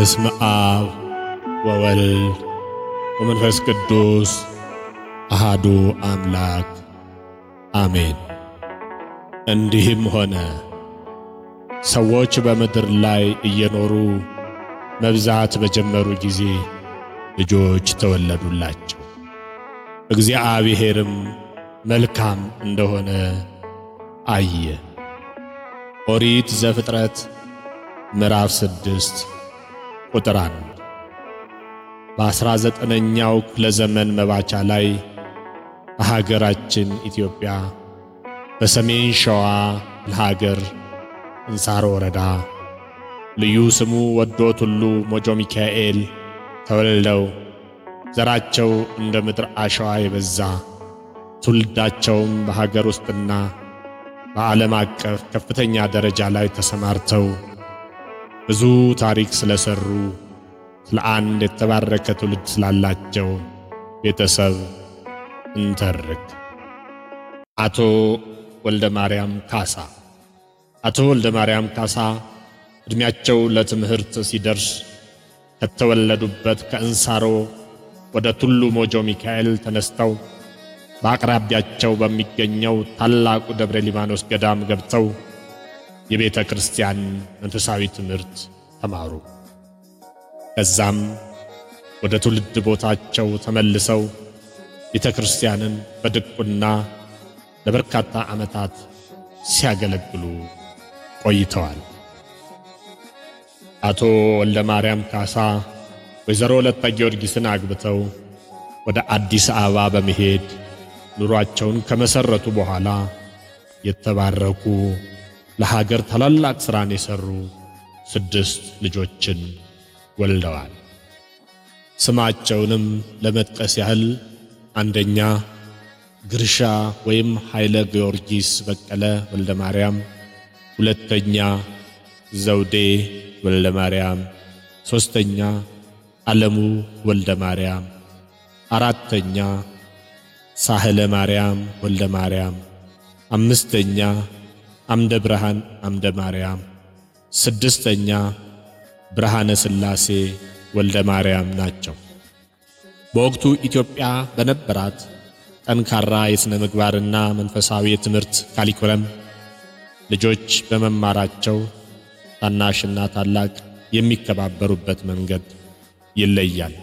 በስመ አብ ወወልድ ወመንፈስ ቅዱስ አሃዱ አምላክ አሜን። እንዲህም ሆነ ሰዎች በምድር ላይ እየኖሩ መብዛት በጀመሩ ጊዜ ልጆች ተወለዱላቸው። እግዚአብሔርም መልካም እንደሆነ አየ። ኦሪት ዘፍጥረት ምዕራፍ ስድስት ቁጥር አንድ በአስራ ዘጠነኛው ክፍለ ዘመን መባቻ ላይ በሀገራችን ኢትዮጵያ በሰሜን ሸዋ ለሀገር እንሳሮ ወረዳ ልዩ ስሙ ወዶ ቱሉ ሞጆ ሚካኤል ተወልደው ዘራቸው እንደ ምድር አሸዋ የበዛ ትውልዳቸውም በሀገር ውስጥና በዓለም አቀፍ ከፍተኛ ደረጃ ላይ ተሰማርተው ብዙ ታሪክ ስለሰሩ ስለ አንድ የተባረከ ትውልድ ስላላቸው ቤተሰብ እንተርክ። አቶ ወልደ ማርያም ካሳ። አቶ ወልደ ማርያም ካሳ ዕድሜያቸው ለትምህርት ሲደርስ ከተወለዱበት ከእንሳሮ ወደ ቱሉ ሞጆ ሚካኤል ተነስተው በአቅራቢያቸው በሚገኘው ታላቁ ደብረ ሊባኖስ ገዳም ገብተው የቤተ ክርስቲያን መንፈሳዊ ትምህርት ተማሩ። ከዛም ወደ ትውልድ ቦታቸው ተመልሰው ቤተ ክርስቲያንን በድቁና ለበርካታ ዓመታት ሲያገለግሉ ቆይተዋል። አቶ ወልደ ማርያም ካሳ ወይዘሮ ወለተ ጊዮርጊስን አግብተው ወደ አዲስ አበባ በመሄድ ኑሯቸውን ከመሰረቱ በኋላ የተባረኩ ለሀገር ታላላቅ ሥራን የሠሩ ስድስት ልጆችን ወልደዋል። ስማቸውንም ለመጥቀስ ያህል አንደኛ ግርሻ ወይም ኃይለ ጊዮርጊስ በቀለ ወልደ ማርያም፣ ሁለተኛ ዘውዴ ወልደ ማርያም፣ ሦስተኛ ዓለሙ ወልደ ማርያም፣ አራተኛ ሳህለ ማርያም ወልደ ማርያም፣ አምስተኛ አምደ ብርሃን አምደ ማርያም፣ ስድስተኛ ብርሃነ ሥላሴ ወልደ ማርያም ናቸው። በወቅቱ ኢትዮጵያ በነበራት ጠንካራ የሥነ ምግባርና መንፈሳዊ የትምህርት ካሊኩለም ልጆች በመማራቸው ታናሽና ታላቅ የሚከባበሩበት መንገድ ይለያል።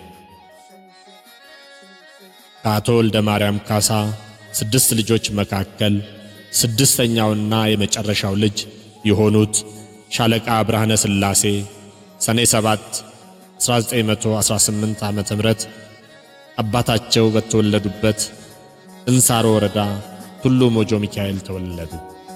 ከአቶ ወልደ ማርያም ካሳ ስድስት ልጆች መካከል ስድስተኛውና የመጨረሻው ልጅ የሆኑት ሻለቃ ብርሃነ ሥላሴ ሰኔ 7 1918 ዓመተ ምህረት አባታቸው በተወለዱበት እንሳሮ ወረዳ ቱሉ ሞጆ ሚካኤል ተወለዱ።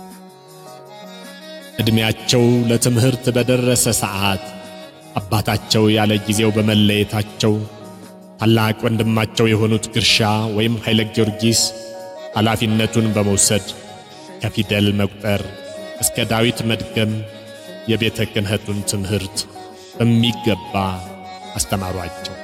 ዕድሜያቸው ለትምህርት በደረሰ ሰዓት አባታቸው ያለ ጊዜው በመለየታቸው ታላቅ ወንድማቸው የሆኑት ግርሻ ወይም ኃይለ ጊዮርጊስ ኃላፊነቱን በመውሰድ ከፊደል መቁጠር እስከ ዳዊት መድገም የቤተ ክህነቱን ትምህርት በሚገባ አስተማሯቸው።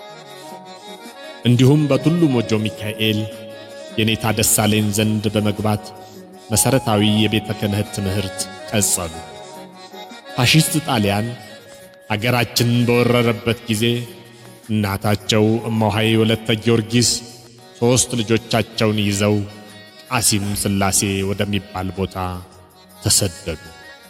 እንዲሁም በቱሉ ሞጆ ሚካኤል የኔታ ደሳለኝ ዘንድ በመግባት መሠረታዊ የቤተ ክህነት ትምህርት ቀጸሉ። ፋሺስት ጣሊያን አገራችንን በወረረበት ጊዜ እናታቸው እማሆይ ወለተ ጊዮርጊስ ሦስት ልጆቻቸውን ይዘው ቃሲም ሥላሴ ወደሚባል ቦታ ተሰደዱ።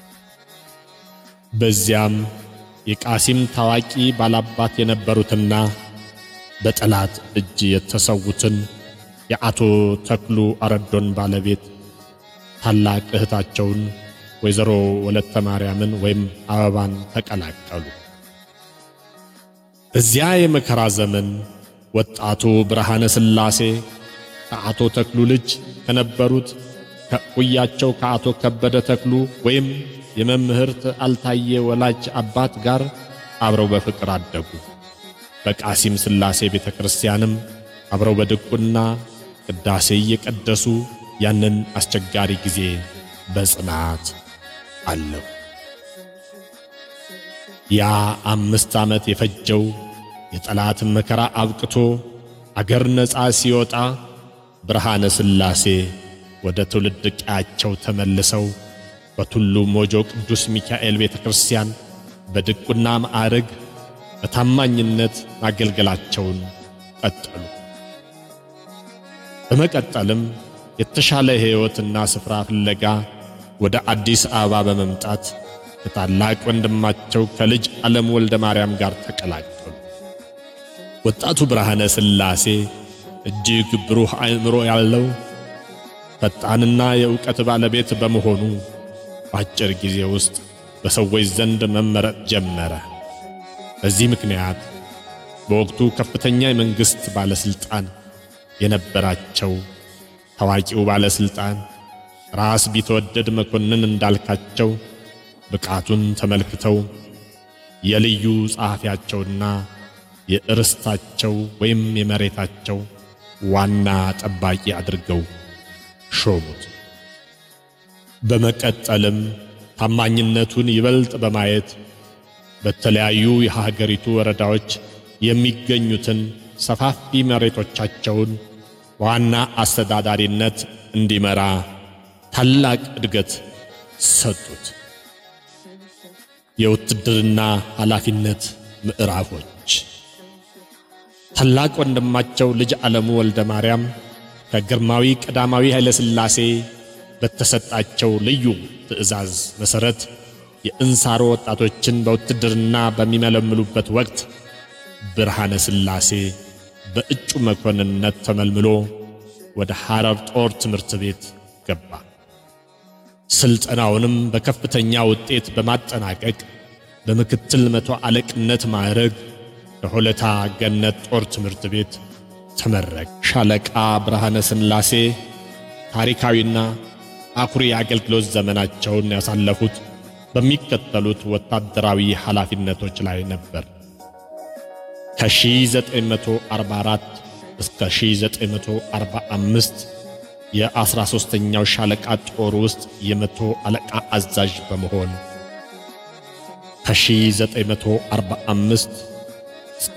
በዚያም የቃሲም ታዋቂ ባላባት የነበሩትና በጠላት እጅ የተሰዉትን የአቶ ተክሉ አረዶን ባለቤት ታላቅ እህታቸውን ወይዘሮ ወለተ ማርያምን ወይም አበባን ተቀላቀሉ። በዚያ የመከራ ዘመን ወጣቱ ብርሃነ ሥላሴ ከአቶ ተክሉ ልጅ ከነበሩት ከእኩያቸው ከአቶ ከበደ ተክሉ ወይም የመምህርት አልታየ ወላጅ አባት ጋር አብረው በፍቅር አደጉ። በቃሲም ሥላሴ ቤተ ክርስቲያንም አብረው በድቁና ቅዳሴ እየቀደሱ ያንን አስቸጋሪ ጊዜ በጽናት አለው። ያ አምስት ዓመት የፈጀው የጠላት መከራ አብቅቶ አገር ነፃ ሲወጣ ብርሃነ ሥላሴ ወደ ትውልድ ቀያቸው ተመልሰው በቱሉ ሞጆ ቅዱስ ሚካኤል ቤተ ክርስቲያን በድቁና ማዕረግ በታማኝነት ማገልገላቸውን ቀጠሉ። በመቀጠልም የተሻለ ሕይወትና ስፍራ ፍለጋ ወደ አዲስ አበባ በመምጣት ከታላቅ ወንድማቸው ከልጅ ዓለም ወልደ ማርያም ጋር ተቀላቀሉ። ወጣቱ ብርሃነ ሥላሴ እጅግ ብሩህ አእምሮ ያለው ፈጣንና የእውቀት ባለቤት በመሆኑ በአጭር ጊዜ ውስጥ በሰዎች ዘንድ መመረጥ ጀመረ። በዚህ ምክንያት በወቅቱ ከፍተኛ የመንግሥት ባለሥልጣን የነበራቸው ታዋቂው ባለሥልጣን ራስ ቢትወደድ መኮንን እንዳልካቸው ብቃቱን ተመልክተው የልዩ ጸሐፊያቸውና የእርስታቸው ወይም የመሬታቸው ዋና ጠባቂ አድርገው ሾሙት። በመቀጠልም ታማኝነቱን ይበልጥ በማየት በተለያዩ የሀገሪቱ ወረዳዎች የሚገኙትን ሰፋፊ መሬቶቻቸውን ዋና አስተዳዳሪነት እንዲመራ ታላቅ እድገት ሰጡት። የውትድርና ኃላፊነት ምዕራፎች ታላቅ ወንድማቸው ልጅ ዓለሙ ወልደ ማርያም ከግርማዊ ቀዳማዊ ኃይለ ሥላሴ በተሰጣቸው ልዩ ትእዛዝ መሠረት የእንሳሮ ወጣቶችን በውትድርና በሚመለምሉበት ወቅት ብርሃነ ሥላሴ በእጩ መኮንንነት ተመልምሎ ወደ ሐረር ጦር ትምህርት ቤት ገባ። ስልጠናውንም በከፍተኛ ውጤት በማጠናቀቅ በምክትል መቶ አለቅነት ማዕረግ በሆለታ ገነት ጦር ትምህርት ቤት ተመረቀ። ሻለቃ ብርሃነ ሥላሴ ታሪካዊና አኩሪ የአገልግሎት ዘመናቸውን ያሳለፉት በሚከተሉት ወታደራዊ ኃላፊነቶች ላይ ነበር። ከ1944 እስከ 1945 የ13ኛው ሻለቃ ጦር ውስጥ የመቶ አለቃ አዛዥ በመሆን ከ1945 እስከ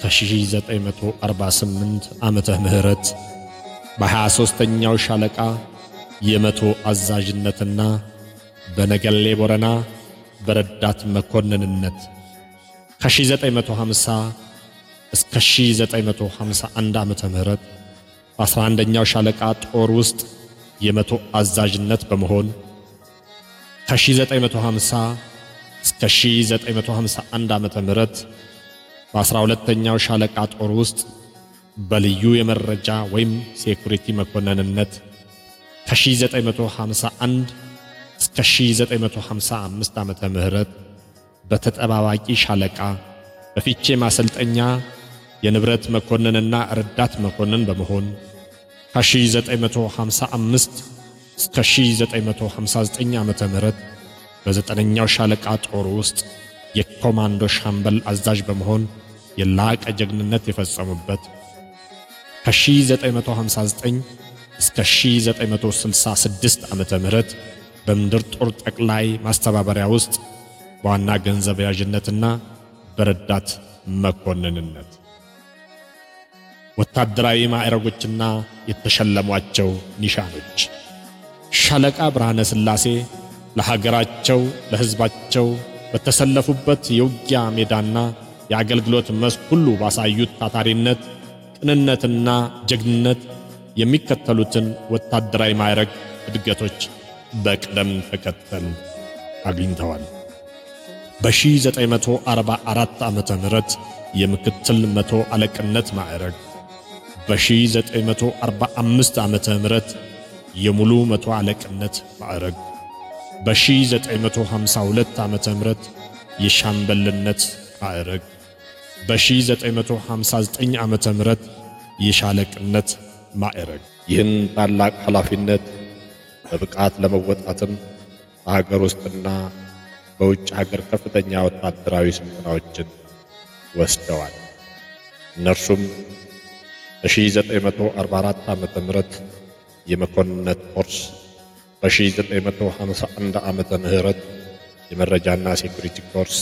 1948 ዓመተ ምህረት በ23ኛው ሻለቃ የመቶ አዛዥነትና በነገሌ ቦረና በረዳት መኮንንነት ከ1950 እስከ 1951 ዓመተ ምህረት በ11ኛው ሻለቃ ጦር ውስጥ የመቶ አዛዥነት በመሆን ከ1950 እስከ 1951 ዓመተ ምህረት በ12ኛው ሻለቃ ጦር ውስጥ በልዩ የመረጃ ወይም ሴኩሪቲ መኮንንነት ከ1951 እስከ 1955 ዓመተ ምህረት በተጠባባቂ ሻለቃ በፊቼ ማሰልጠኛ የንብረት መኮንንና ረዳት መኮንን በመሆን ከ1955 እስከ 1959 ዓመተ ምህረት በዘጠነኛው ሻለቃ ጦር ውስጥ የኮማንዶ ሻምበል አዛዥ በመሆን የላቀ ጀግንነት የፈጸሙበት ከ1959 እስከ 1966 ዓመተ ምህረት በምድር ጦር ጠቅላይ ማስተባበሪያ ውስጥ በዋና ገንዘብ ያዥነትና በረዳት መኮንንነት ወታደራዊ ማዕረጎችና የተሸለሟቸው ኒሻኖች ሻለቃ ብርሃነ ሥላሴ ለሀገራቸው ለሕዝባቸው በተሰለፉበት የውጊያ ሜዳና የአገልግሎት መስክ ሁሉ ባሳዩት ታታሪነት፣ ቅንነትና ጀግንነት የሚከተሉትን ወታደራዊ ማዕረግ እድገቶች በቅደም ተከተል አግኝተዋል። በ1944 ዓመተ ምህረት የምክትል መቶ አለቅነት ማዕረግ፣ በ1945 ዓመተ ምህረት የሙሉ መቶ አለቅነት ማዕረግ፣ በ1952 ዓመተ ምህረት የሻምበልነት ማዕረግ፣ በ1959 ዓመተ ምህረት የሻለቅነት ማዕረግ። ይህን ታላቅ ኃላፊነት በብቃት ለመወጣትም በሀገር ውስጥና በውጭ ሀገር ከፍተኛ ወታደራዊ ስልጠናዎችን ወስደዋል። እነርሱም በ1944 ዓመተ ምህረት የመኮንነት ኮርስ፣ በ1951 ዓመተ ምህረት የመረጃና ሴኩሪቲ ኮርስ፣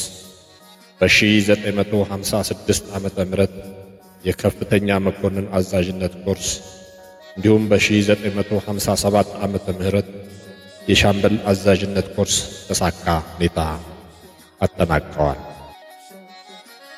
በ1956 ዓመተ ምህረት የከፍተኛ መኮንን አዛዥነት ኮርስ እንዲሁም በ1957 ዓመተ ምህረት የሻምበል አዛዥነት ኮርስ ተሳካ ሁኔታ አጠናቀዋል።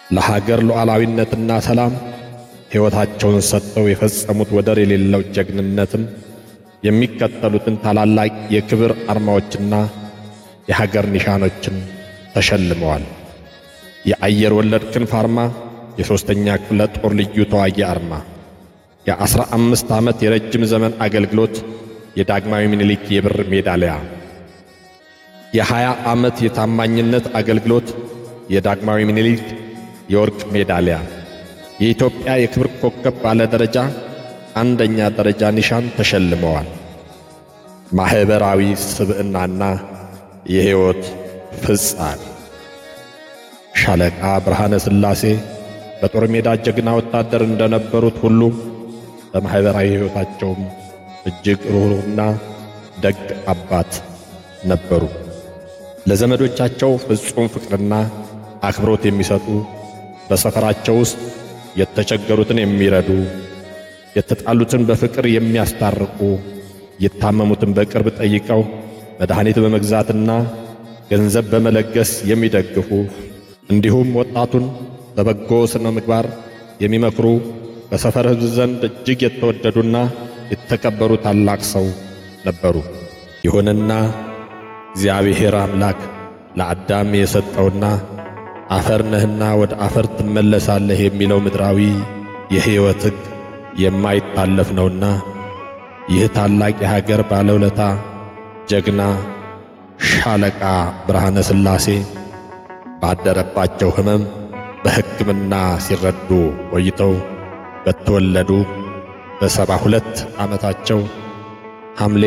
ለሀገር ሉዓላዊነትና ሰላም ሕይወታቸውን ሰጥተው የፈጸሙት ወደር የሌለው ጀግንነትም የሚከተሉትን ታላላቅ የክብር አርማዎችና የሀገር ኒሻኖችን ተሸልመዋል። የአየር ወለድ ክንፍ አርማ የሦስተኛ ክፍለ ጦር ልዩ ተዋጊ አርማ፣ የዐሥራ አምስት ዓመት የረጅም ዘመን አገልግሎት የዳግማዊ ምኒልክ የብር ሜዳሊያ፣ የሀያ ዓመት የታማኝነት አገልግሎት የዳግማዊ ምኒልክ የወርቅ ሜዳሊያ፣ የኢትዮጵያ የክብር ኮከብ ባለ ደረጃ አንደኛ ደረጃ ኒሻን ተሸልመዋል። ማኅበራዊ ስብዕናና የሕይወት ፍጻሜ ሻለቃ ብርሃነ ሥላሴ በጦር ሜዳ ጀግና ወታደር እንደነበሩት ሁሉ በማኅበራዊ ሕይወታቸውም እጅግ ሩኅሩህና ደግ አባት ነበሩ። ለዘመዶቻቸው ፍጹም ፍቅርና አክብሮት የሚሰጡ በሰፈራቸው ውስጥ የተቸገሩትን የሚረዱ የተጣሉትን በፍቅር የሚያስታርቁ የታመሙትን በቅርብ ጠይቀው መድኃኒት በመግዛትና ገንዘብ በመለገስ የሚደግፉ እንዲሁም ወጣቱን በበጎ ሥነ ምግባር የሚመክሩ በሰፈር ሕዝብ ዘንድ እጅግ የተወደዱና የተከበሩ ታላቅ ሰው ነበሩ። ይሁንና እግዚአብሔር አምላክ ለአዳም የሰጠውና አፈር ነህና ወደ አፈር ትመለሳለህ የሚለው ምድራዊ የሕይወት ሕግ የማይታለፍ ነውና ይህ ታላቅ የሀገር ባለውለታ ጀግና ሻለቃ ብርሃነ ሥላሴ ባደረባቸው ሕመም በሕክምና ሲረዱ ቆይተው በተወለዱ በሰባ ሁለት ዓመታቸው ሐምሌ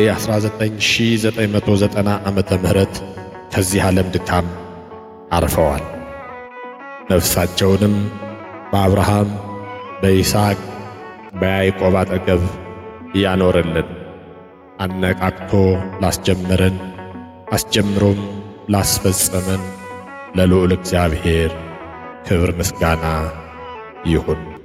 19990 ዓመተ ምህረት ከዚህ ዓለም ድካም አርፈዋል። ነፍሳቸውንም በአብርሃም በይስሐቅ በያዕቆብ አጠገብ ያኖርልን። አነቃቅቶ ላስጀመረን አስጀምሮም ላስፈጸመን ለልዑል እግዚአብሔር ክብር ምስጋና ይሁን።